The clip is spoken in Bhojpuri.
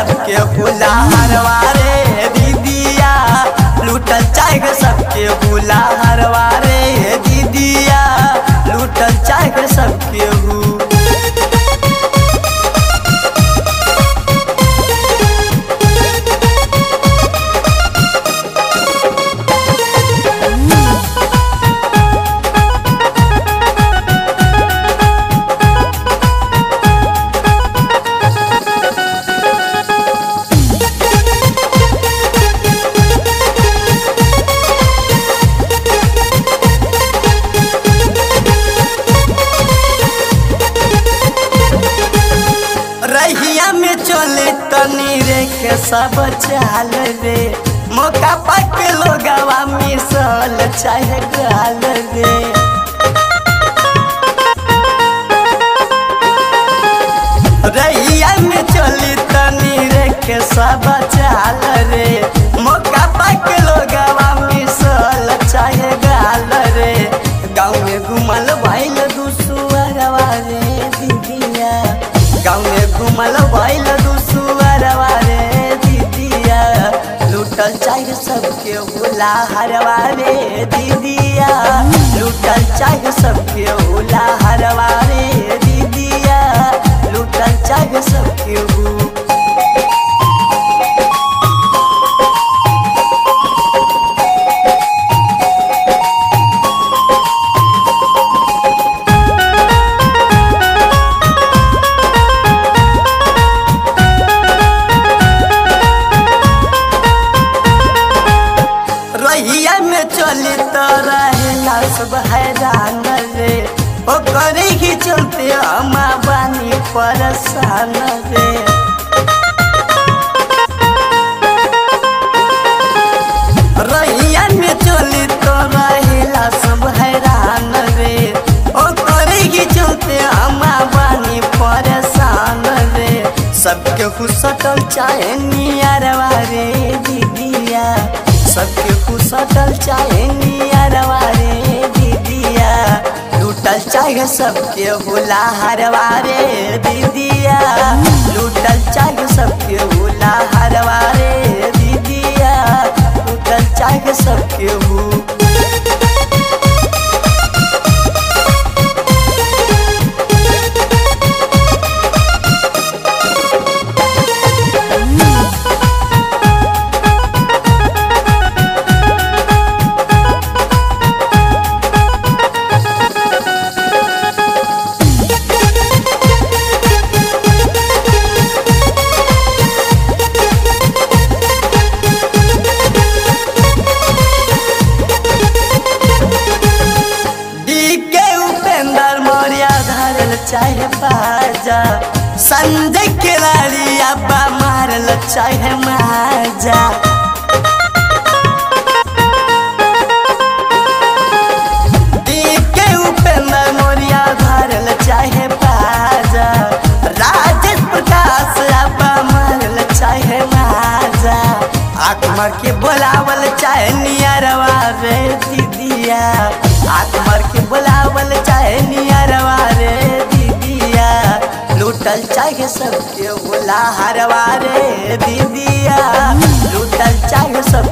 सबके हुलाहरवा रे दीदिया लूटल चाहे सबके हुलाहरवा रे दीदिया लूटल चाहे सबके हु रहिया में चले तनी रे के सब चाल रे मौका पाके लोगवा मिसल चाहे गाल रे रहिया में चली तनी रे के सब चाल रे मौका पाके लोगवा मिसल चाहे गाल रे गाँव में घुमल भइल दुसुअरवा रे दीदिया गाँव में घुमल भइल दुसुअरवा रे दीदिया लूटल चाहे सबके होला हरवा रे दीदिया लूटल चाहे सबके होला हरवा रे दीदिया लूटल चाहे सबके हु रहिया में चली तो रहेला सब हैरान रे ओकर ही चलते हम बानी परेशान रे रहिया में चली तो रहेला सब हैरान रे ओकर ही चलते हम बानी परेशान रे सबके खुशटल चाहे नियरवा रे दीदिया सबके खुशटल चाहे नियरवा रे दीदिया लूटल चाहे सबके होला हरवा रे दीदिया लूटल चाहे सबके होला हरवा रे दीदिया लूटल चाहे सबके हु डीके उपेंद्र मौर्य धरल चाहे बाजा संजय खिलाड़ी अब्बा मारल चाहे माजा डीके उपेंद्र मौर्य धरल चाहे बाजा राजेश प्रकाश अब्बा मारल चाहे माजा आत्मा के बोलावल चाहे नियरवा रे दीदिया आत्मा के बोलावल चाहे नियरवा रे दीदिया लूटल चाहे सबके बोला हरवा रे दीदिया लूटल चाहे सब